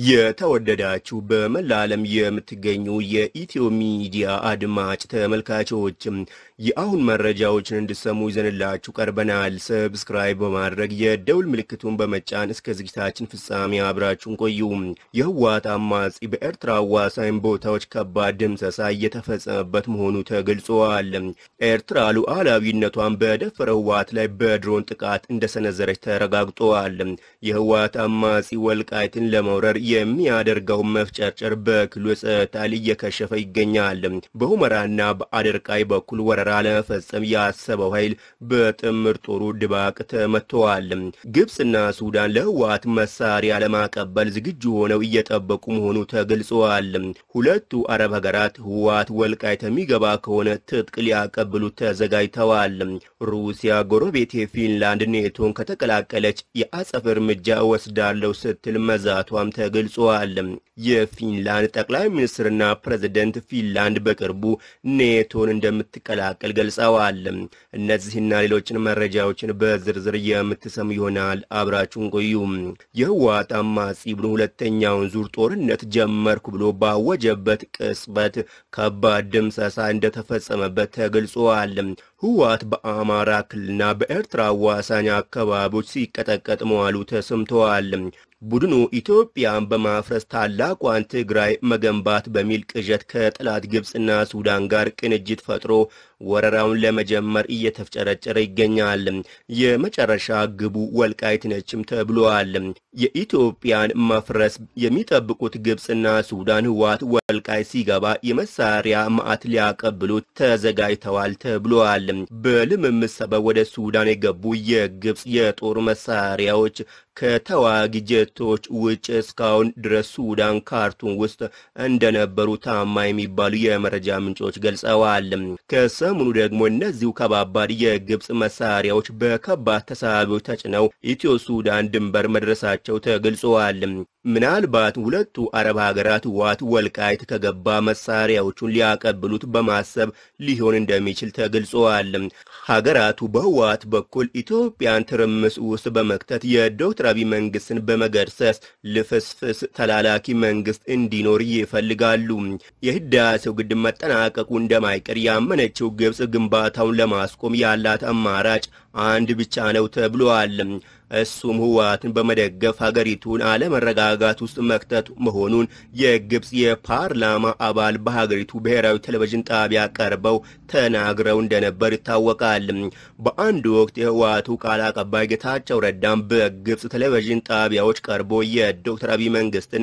የተወደዳችሁ በመላ ዓለም የምትገኙ የኢትዮ ሚዲያ አድማጭ ተመልካቾችም የአሁን መረጃዎችን እንድሰሙ ይዘንላችሁ ቀርበናል። ሰብስክራይብ በማድረግ የደውል ምልክቱን በመጫን እስከ ዝግጅታችን ፍጻሜ አብራችሁን ቆዩ። የህወሓት አማጺ በኤርትራ አዋሳኝ ቦታዎች ከባድ ድምሰሳ እየተፈጸመበት መሆኑ ተገልጿል። ኤርትራ ሉዓላዊነቷን በደፈረ ህወሓት ላይ በድሮን ጥቃት እንደሰነዘረች ተረጋግጧል። የህወሓት አማጺ ወልቃይትን ለመውረር የሚያደርገው መፍጨርጨር በክልሉ ጸጥታ እየከሸፈ ይገኛል። በሁመራና በአደርቃይ በኩል ወረራ ለመፈጸም ያሰበው ኃይል በጥምር ጦሩ ድባቅ ተመትተዋል። ግብፅና ሱዳን ለህወሓት መሳሪያ ለማቀበል ዝግጁ ሆነው እየጠበቁ መሆኑ ተገልጸዋል። ሁለቱ አረብ ሀገራት ህወሓት ወልቃይት የሚገባ ከሆነ ትጥቅ ሊያቀብሉት ተዘጋጅተዋል። ሩሲያ ጎረቤቴ ፊንላንድ ኔቶን ከተቀላቀለች የአጸፍ እርምጃ ወስዳለው ስትል መዛቷም ተገልጿል። የፊንላንድ ጠቅላይ ሚኒስትርና ፕሬዝደንት ፊንላንድ በቅርቡ ኔቶን እንደምትቀላቀል ገልጸዋል። እነዚህና ሌሎችን መረጃዎችን በዝርዝር የምትሰሙ ይሆናል። አብራችሁን ቆዩ። የህወሓት አማጺ ቡድን ሁለተኛውን ዙር ጦርነት ጀመርኩ ብሎ ባወጀበት ቅጽበት ከባድ ድምሰሳ እንደተፈጸመበት ተገልጿል። ህወሓት በአማራ ክልልና በኤርትራ አዋሳኝ አካባቢዎች ሲቀጠቀጥ መዋሉ ተሰምተዋል። ቡድኑ ኢትዮጵያን በማፍረስ ታላቋን ትግራይ መገንባት በሚል ቅዠት ከጠላት ግብፅና ሱዳን ጋር ቅንጅት ፈጥሮ ወረራውን ለመጀመር እየተፍጨረጨረ ይገኛል። የመጨረሻ ግቡ ወልቃይት ነችም ተብሏል። የኢትዮጵያን መፍረስ የሚጠብቁት ግብፅና ሱዳን ህወሓት ወልቃይት ሲገባ የመሳሪያ ማዕት ሊያቀብሉት ተዘጋጅተዋል ተብሏል። በልምምድ ሰበብ ወደ ሱዳን የገቡ የግብፅ የጦር መሳሪያዎች ከተዋጊ ጀቶች ውጭ እስካሁን ድረስ ሱዳን ካርቱም ውስጥ እንደነበሩ ታማኝ የሚባሉ የመረጃ ምንጮች ገልጸዋል። ከሰሞኑ ደግሞ እነዚሁ ከባባድ የግብፅ መሳሪያዎች በከባድ ተሳቢዎች ተጭነው ኢትዮ ሱዳን ድንበር መድረሳቸው ተገልጸዋል። ምናልባት ሁለቱ አረብ ሀገራት ህወሓት ወልቃይት ከገባ መሳሪያዎቹን ሊያቀብሉት በማሰብ ሊሆን እንደሚችል ተገልጸዋል። ሀገራቱ በህወሓት በኩል ኢትዮጵያን ትርምስ ውስጥ በመክተት የዶክተር አብይ መንግስትን በመገርሰስ ልፍስፍስ ተላላኪ መንግስት እንዲኖር ይፈልጋሉ። የህዳሴው ግድብ መጠናቀቁ እንደማይቀር ያመነችው ግብፅ ግንባታውን ለማስቆም ያላት አማራጭ አንድ ብቻ ነው ተብሏል። እሱም ህወሓትን በመደገፍ ሀገሪቱን አለመረጋጋት ውስጥ መክተት መሆኑን የግብፅ የፓርላማ አባል በሀገሪቱ ብሔራዊ ቴሌቪዥን ጣቢያ ቀርበው ተናግረው እንደነበር ይታወቃል። በአንድ ወቅት የህወሓቱ ቃል አቀባይ ጌታቸው ረዳም በግብፅ ቴሌቪዥን ጣቢያዎች ቀርቦ የዶክተር አብይ መንግስትን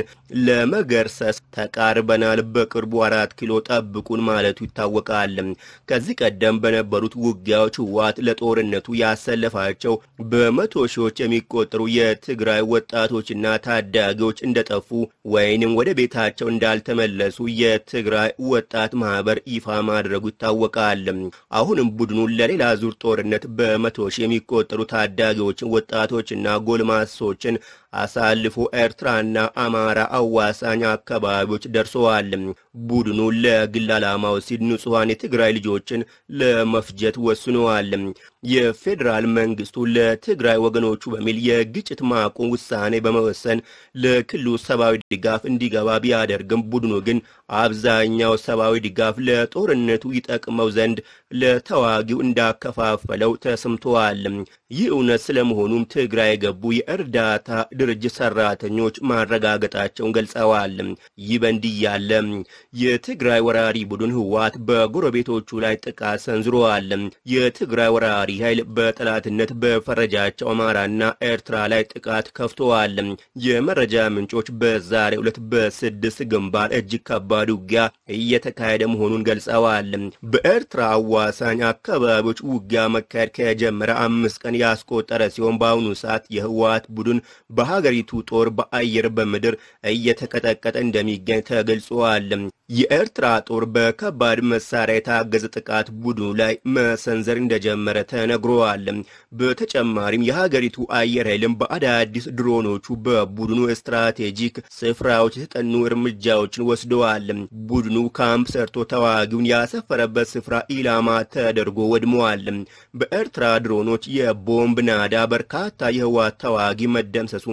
ለመገርሰስ ተቃርበናል፣ በቅርቡ አራት ኪሎ ጠብቁን ማለቱ ይታወቃል። ከዚህ ቀደም በነበሩት ውጊያዎች ህወሓት ለጦርነቱ ያሰለፋቸው በመቶ ሺዎች የሚቆጠሩ የትግራይ ወጣቶችና ታዳጊዎች እንደጠፉ ወይንም ወደ ቤታቸው እንዳልተመለሱ የትግራይ ወጣት ማህበር ይፋ ማድረጉ ይታወቃል። አሁንም ቡድኑ ለሌላ ዙር ጦርነት በመቶ ሺህ የሚቆጠሩ ታዳጊዎችን፣ ወጣቶችና ጎልማሶችን አሳልፎ ኤርትራና አማራ አዋሳኝ አካባቢዎች ደርሰዋል። ቡድኑ ለግል ዓላማው ሲል ንጹሐን የትግራይ ልጆችን ለመፍጀት ወስነዋል። የፌዴራል መንግስቱ ለትግራይ ወገኖቹ በሚል የግጭት ማቆም ውሳኔ በመወሰን ለክልሉ ሰብአዊ ድጋፍ እንዲገባ ቢያደርግም ቡድኑ ግን አብዛኛው ሰብአዊ ድጋፍ ለጦርነቱ ይጠቅመው ዘንድ ለተዋጊው እንዳከፋፈለው ተሰምተዋል። ይህ እውነት ስለመሆኑም ትግራይ የገቡ የእርዳታ ድርጅት ሰራተኞች ማረጋገጣቸውን ገልጸዋል። ይህ በእንዲህ ያለ የትግራይ ወራሪ ቡድን ህወሓት በጎረቤቶቹ ላይ ጥቃት ሰንዝረዋል። የትግራይ ወራሪ ኃይል በጠላትነት በፈረጃቸው አማራና ኤርትራ ላይ ጥቃት ከፍተዋል። የመረጃ ምንጮች በዛሬው ዕለት በስድስት ግንባር እጅግ ከባድ ውጊያ እየተካሄደ መሆኑን ገልጸዋል። በኤርትራ አዋሳኝ አካባቢዎች ውጊያ መካሄድ ከጀመረ አምስት ቀን ያስቆጠረ ሲሆን በአሁኑ ሰዓት የህወሓት ቡድን በሀገሪቱ ጦር በአየር በምድር እየተቀጠቀጠ እንደሚገኝ ተገልጿል። የኤርትራ ጦር በከባድ መሳሪያ የታገዘ ጥቃት ቡድኑ ላይ መሰንዘር እንደጀመረ ተነግሯል። በተጨማሪም የሀገሪቱ አየር ኃይልም በአዳዲስ ድሮኖቹ በቡድኑ ስትራቴጂክ ስፍራዎች የተጠኑ እርምጃዎችን ወስደዋል። ቡድኑ ካምፕ ሰርቶ ተዋጊውን ያሰፈረበት ስፍራ ኢላማ ተደርጎ ወድመዋል። በኤርትራ ድሮኖች የቦምብ ናዳ በርካታ የህወሓት ተዋጊ መደምሰሱም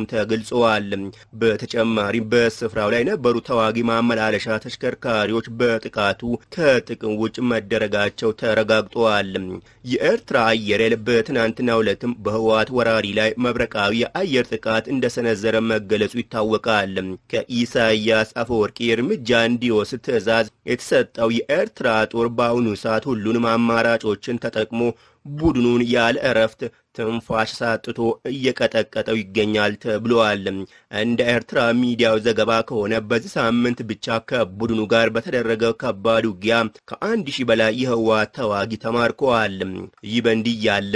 ተገልጸዋል። በተጨማሪም በስፍራው ላይ የነበሩ ተዋጊ ማመላለሻ ተሽከርካሪዎች በጥቃቱ ከጥቅም ውጭ መደረጋቸው ተረጋግጠዋል። የኤርትራ አየር ኃይል በትናንትናው ዕለትም በህወሓት ወራሪ ላይ መብረቃዊ የአየር ጥቃት እንደሰነዘረ መገለጹ ይታወቃል። ከኢሳያስ አፈወርቂ እርምጃ እንዲወስድ ትዕዛዝ የተሰጠው የኤርትራ ጦር በአሁኑ ሰዓት ሁሉንም አማራጮችን ተጠቅሞ ቡድኑን ያለ እረፍት ትንፋሽ ሳጥቶ እየቀጠቀጠው ይገኛል ተብሏል። እንደ ኤርትራ ሚዲያው ዘገባ ከሆነ በዚህ ሳምንት ብቻ ከቡድኑ ጋር በተደረገ ከባድ ውጊያ ከአንድ ሺህ በላይ የህወሓት ተዋጊ ተማርከዋል። ይህ በእንዲህ ያለ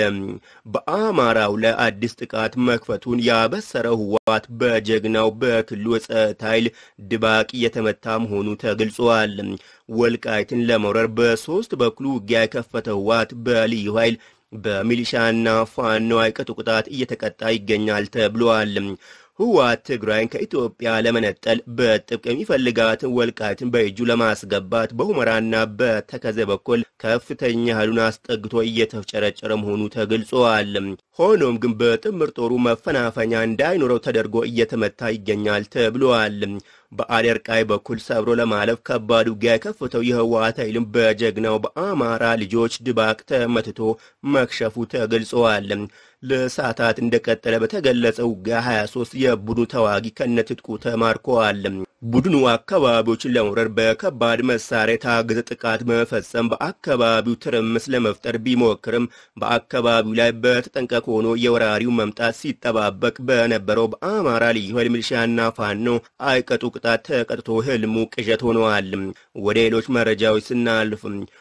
በአማራው ላይ አዲስ ጥቃት መክፈቱን ያበሰረው ህወሓት በጀግናው በክልሉ የጸጥታ ኃይል ድባቅ እየተመታ መሆኑ ተገልጿል። ወልቃይትን ለመውረር በሶስት በኩል ውጊያ የከፈተው ህወሓት በልዩ ኃይል በሚሊሻና ፋኖ አይቀጡ ቅጣት እየተቀጣ ይገኛል ተብሏል። ህወሓት ትግራይን ከኢትዮጵያ ለመነጠል በጥብቅ የሚፈልጋትን ወልቃይትን በእጁ ለማስገባት በሁመራና በተከዘ በኩል ከፍተኛ ኃይሉን አስጠግቶ እየተፍጨረጨረ መሆኑ ተገልጿል። ሆኖም ግን በጥምር ጦሩ መፈናፈኛ እንዳይኖረው ተደርጎ እየተመታ ይገኛል ተብሏል። በአደርቃይ በኩል ሰብሮ ለማለፍ ከባድ ውጊያ የከፈተው የህወሓት ኃይልም በጀግናው በአማራ ልጆች ድባቅ ተመትቶ መክሸፉ ተገልጸዋል። ለሰዓታት እንደቀጠለ በተገለጸው ውጊያ 23 የቡድኑ ተዋጊ ከነትጥቁ ተማርከዋል። ቡድኑ አካባቢዎችን ለመውረር በከባድ መሳሪያ የታገዘ ጥቃት በመፈጸም በአካባቢው ትርምስ ለመፍጠር ቢሞክርም በአካባቢው ላይ በተጠንቀቅ ሆኖ የወራሪው መምጣት ሲጠባበቅ በነበረው በአማራ ልዩ ኃይል ሚሊሻና ፋኖ አይቀጡ ቅጣት ተቀጥቶ ህልሙ ቅዠት ሆነዋል። ወደ ሌሎች መረጃዎች ስናልፍ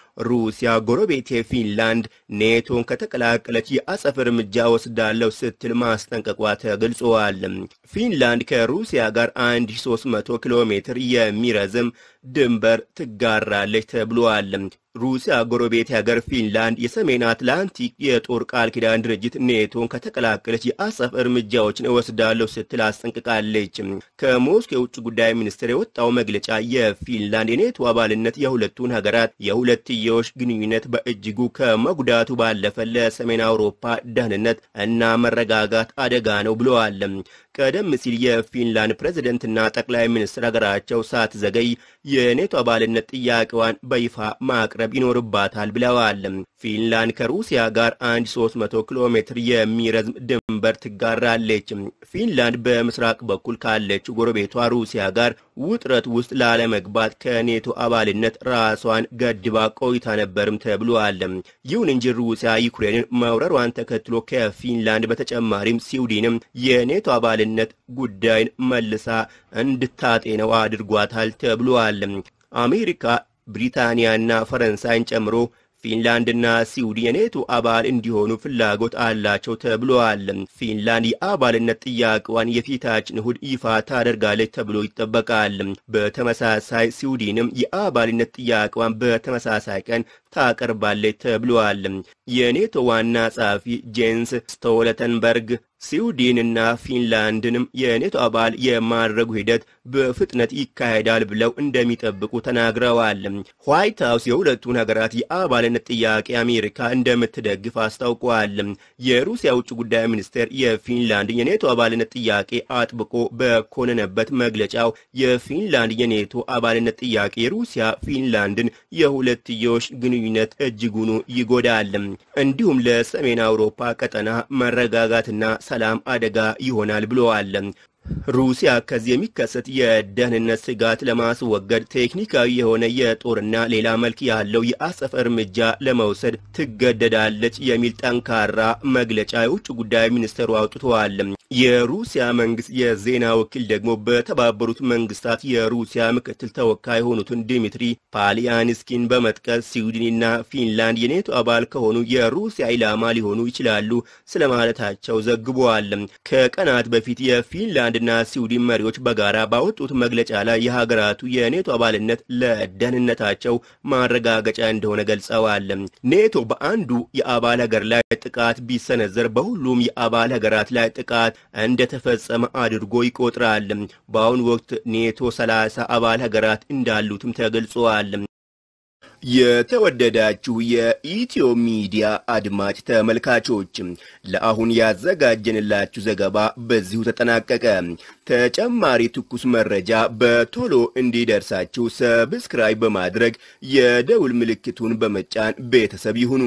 ሩሲያ ጎረቤቴ ፊንላንድ ኔቶን ከተቀላቀለች የአጸፍ እርምጃ ወስዳለሁ ስትል ማስጠንቀቋ ተገልጿል። ፊንላንድ ከሩሲያ ጋር 1300 ኪሎ ሜትር የሚረዝም ድንበር ትጋራለች ተብሏል። ሩሲያ ጎረቤት ሀገር ፊንላንድ የሰሜን አትላንቲክ የጦር ቃል ኪዳን ድርጅት ኔቶን ከተቀላቀለች የአጸፍ እርምጃዎችን እወስዳለሁ ስትል አስጠንቅቃለች። ከሞስኮ የውጭ ጉዳይ ሚኒስቴር የወጣው መግለጫ የፊንላንድ የኔቶ አባልነት የሁለቱን ሀገራት የሁለትዮሽ ግንኙነት በእጅጉ ከመጉዳቱ ባለፈ ለሰሜን አውሮፓ ደህንነት እና መረጋጋት አደጋ ነው ብለዋል። ቀደም ሲል የፊንላንድ ፕሬዝደንትና ጠቅላይ ሚኒስትር ሀገራቸው ሳትዘገይ የኔቶ አባልነት ጥያቄዋን በይፋ ማቅረብ ይኖርባታል ብለዋል። ፊንላንድ ከሩሲያ ጋር 1300 ኪሎ ሜትር የሚረዝም ድንበር ትጋራለች። ፊንላንድ በምስራቅ በኩል ካለችው ጎረቤቷ ሩሲያ ጋር ውጥረት ውስጥ ላለመግባት ከኔቶ አባልነት ራሷን ገድባ ቆይታ ነበርም ተብሏል። ይሁን እንጂ ሩሲያ ዩክሬንን መውረሯን ተከትሎ ከፊንላንድ በተጨማሪም ስዊድንም የኔቶ አባልነት ጉዳይን መልሳ እንድታጤነው አድርጓታል ተብሏል። አሜሪካ ብሪታንያና ፈረንሳይን ጨምሮ ፊንላንድና ስዊድን የኔቶ አባል እንዲሆኑ ፍላጎት አላቸው ተብሏል። ፊንላንድ የአባልነት ጥያቄዋን የፊታችን እሁድ ይፋ ታደርጋለች ተብሎ ይጠበቃል። በተመሳሳይ ስዊድንም የአባልነት ጥያቄዋን በተመሳሳይ ቀን ታቀርባለች ተብሏል። የኔቶ ዋና ጸሐፊ ጄንስ ስቶለተንበርግ ስዊድንና ፊንላንድንም የኔቶ አባል የማድረጉ ሂደት በፍጥነት ይካሄዳል ብለው እንደሚጠብቁ ተናግረዋል። ዋይት ሀውስ የሁለቱን ሀገራት የአባልነት ጥያቄ አሜሪካ እንደምትደግፍ አስታውቋል። የሩሲያ ውጭ ጉዳይ ሚኒስቴር የፊንላንድን የኔቶ አባልነት ጥያቄ አጥብቆ በኮነነበት መግለጫው የፊንላንድ የኔቶ አባልነት ጥያቄ የሩሲያ ፊንላንድን የሁለትዮሽ ግንኙነት እጅጉኑ ይጎዳል፣ እንዲሁም ለሰሜን አውሮፓ ቀጠና መረጋጋትና ሰላም አደጋ ይሆናል ብለዋል። ሩሲያ ከዚህ የሚከሰት የደህንነት ስጋት ለማስወገድ ቴክኒካዊ የሆነ የጦርና ሌላ መልክ ያለው የአጸፋ እርምጃ ለመውሰድ ትገደዳለች የሚል ጠንካራ መግለጫ የውጭ ጉዳይ ሚኒስትሩ አውጥተዋል። የሩሲያ መንግስት የዜና ወኪል ደግሞ በተባበሩት መንግስታት የሩሲያ ምክትል ተወካይ የሆኑትን ዲሚትሪ ፓሊያንስኪን በመጥቀስ ስዊድንና ፊንላንድ የኔቶ አባል ከሆኑ የሩሲያ ኢላማ ሊሆኑ ይችላሉ ስለማለታቸው ዘግበዋል። ከቀናት በፊት የፊንላንድና ስዊድን መሪዎች በጋራ ባወጡት መግለጫ ላይ የሀገራቱ የኔቶ አባልነት ለደህንነታቸው ማረጋገጫ እንደሆነ ገልጸዋል። ኔቶ በአንዱ የአባል ሀገር ላይ ጥቃት ቢሰነዘር በሁሉም የአባል ሀገራት ላይ ጥቃት እንደተፈጸመ አድርጎ ይቆጥራል። በአሁኑ ወቅት ኔቶ ሰላሳ አባል ሀገራት እንዳሉትም ተገልጸዋል። የተወደዳችሁ የኢትዮ ሚዲያ አድማጭ ተመልካቾች ለአሁን ያዘጋጀንላችሁ ዘገባ በዚሁ ተጠናቀቀ። ተጨማሪ ትኩስ መረጃ በቶሎ እንዲደርሳችሁ ሰብስክራይብ በማድረግ የደውል ምልክቱን በመጫን ቤተሰብ ይሁኑ።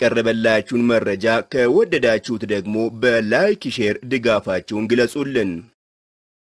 የቀረበላችሁን መረጃ ከወደዳችሁት ደግሞ በላይክ ሼር ድጋፋችሁን ግለጹልን።